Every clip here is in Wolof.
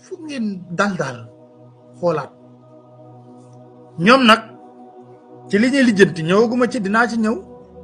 foog ngeen dal daal xoolaat ñoom nag ci li ñuy lijjanti ñëwaguma ci dinaa ci ñëw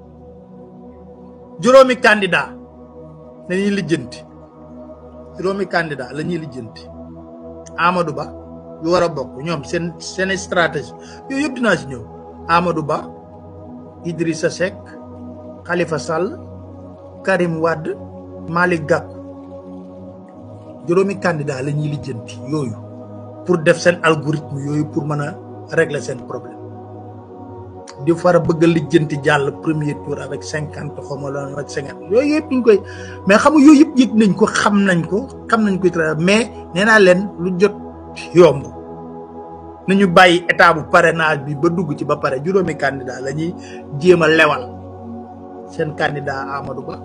juróomi candidat la ñuy lijjanti juróomi candidat la ñuy lijjanti Amadou Ba yu war a bokk ñoom seen seen stratégie yooyu yëpp dinaa ci ñëw Amadou Ba Idrissa Seck Khalifa Sall Karim Wade Malick Gakou juróomi candidat la ñuy lijjanti yooyu pour def seen algorithme yooyu pour mën a régler seen problème di fara bëgg a lijjanti jàll premier tour avec cinquante xawma la ak cinquante yooyu yëpp ñu koy mais xam nga yooyu yëpp yëg nañ ko xam nañ ko xam nañ ko mais nee naa leen lu jot yomb nañu bàyyi état bu parrainage bi ba dugg ci ba pare juróomi candidat la ñuy jéem a lewal seen candidat Amadou Ba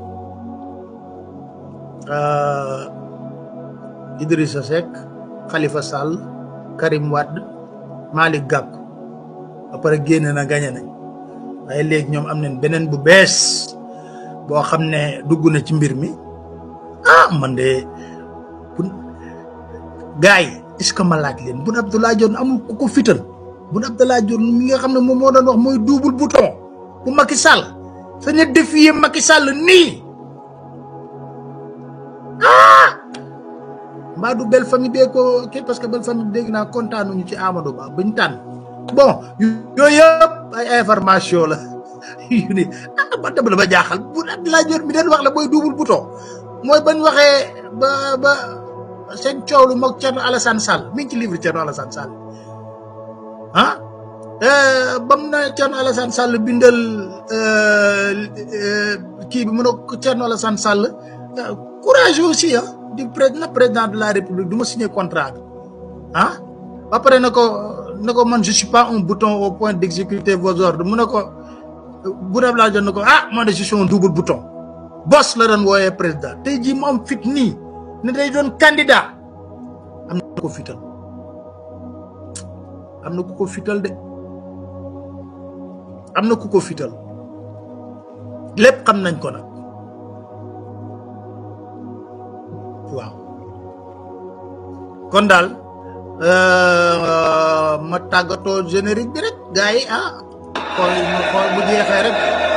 Idrissa Seck Khalifa Sall Karim Wade Malick Gakou ba pare génne na gañe nañ waaye léegi ñoom am nañ beneen bu bees boo xam ne dugg na ci mbir mi ah man de bu gars yi est-ce que ma laaj leen Boun Abdallah Dionne amul ku ko fital Boun Abdallah Dionne mi nga xam ne moom moo doon wax mooy double bouton bu Macky Sall sañ a défier Macky Sall nii ah mbaa du belle famille bee ko kii parce que belle famille dégg naa kontaanuñu ci Amadou Ba bañ tànn bon yooyu yëpp ay information la yu ni ah ba dem la ba jaaxal Boun Abdallah Dionne mi den wax la mooy double bouton mooy bañ waxee ba ba seen coow lu moog Thierno Alassane Sall mi ngi ci livre Thierno Alassane Sall ah bam na Thierno Alassane Sall bindal kii bi mu ne Thierno Alassane Sall courage aussi ah di président président de la république du ma signé contrat bi ah ba pare na ko na ko man je suis pas un bouton au point d'exécuter vos ordres mu ne ko Boun Abdallah Dionne na ko ah man de je suis un double bouton boss la doon wooyee président tey jii mu am fit nii ne day doon candidat am na ko fital am na ku ko fital de am na ku ko fital lépp xam nañ ko nag waaw kon daal ma tàggatoo générique bi rek gars yi ah xool ma xool bu jeexee rek